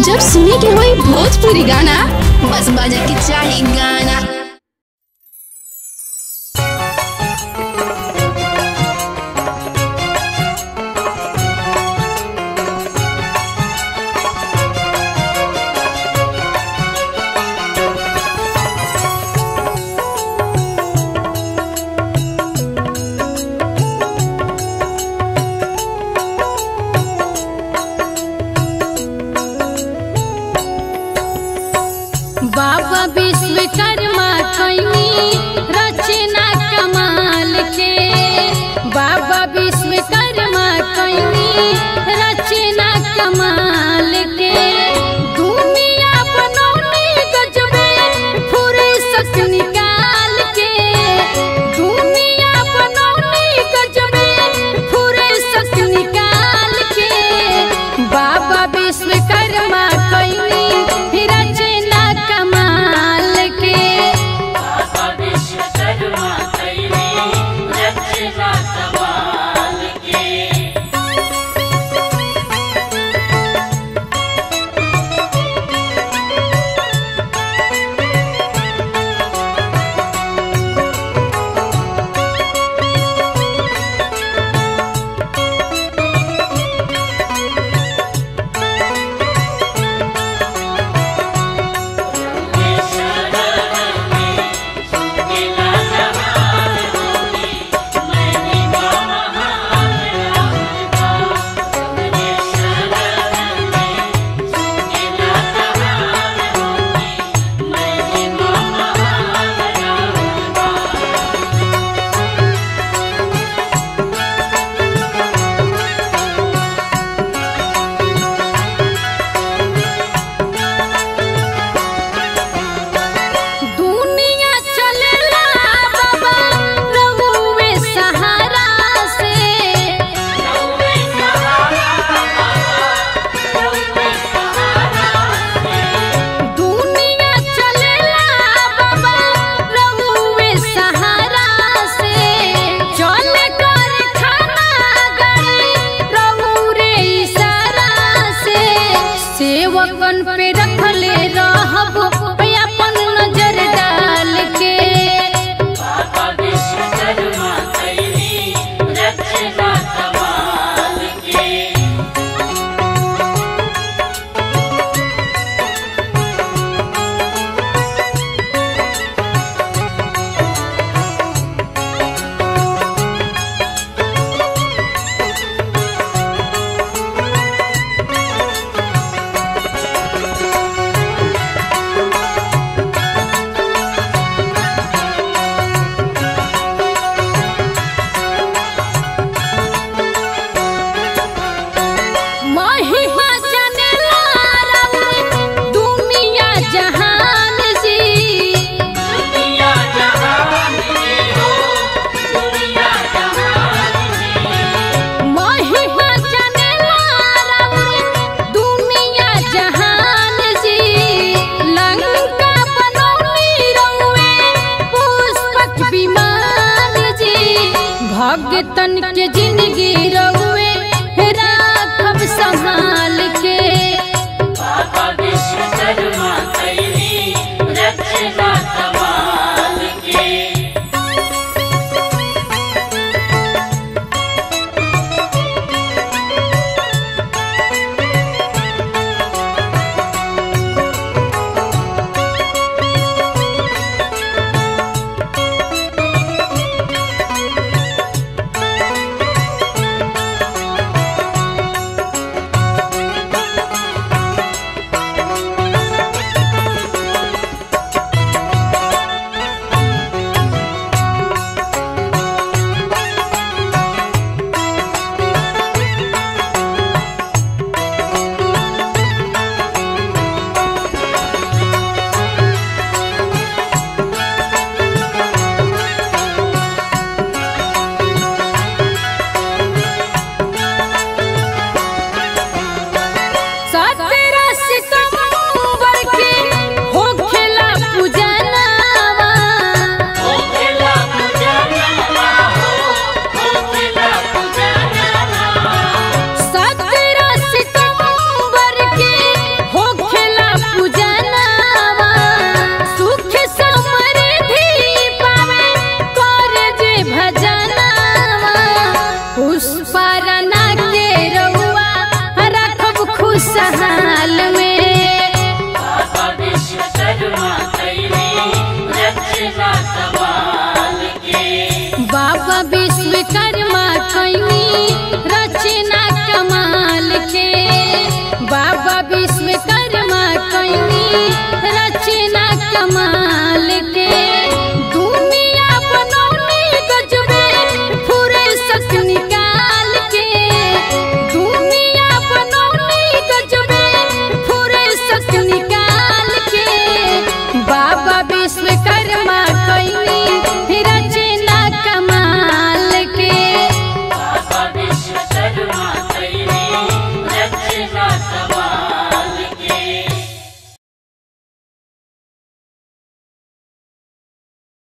जब सुने के होई भोजपुरी गाना बस बजे के चाही गाना बाबा विश्वकर्मा कैनी रचना कमाल के बाबा विश्वकर्मा कैनी रचना कमाल के दुनिया बनौनी गजबे फुर्सत निकाल के दुनिया बनौनी गजबे फुर्सत निकाल के बाबा विश्वकर्मा कैनी रचना कमाल के दुनिया चलेला बाबा रहुए सहारा से दुनिया चलेला बाबा रहुए सहारा से चले कर खाना गई रहुरे इशारा से सेवकन पे रखले रहब अपन नजर डाल के महिमा जनेला रउए दुनिया जहान जी महिमा जनेला रउए दुनिया जहान जी लंका बनौनी रउए पुष्पक विमान जी भगतन के जिंदगी रउए राखब संभाल के बाबा विश्वकर्मा कैनी रचना कमाल के बाबा विश्वकर्मा कैनी रचना कमाल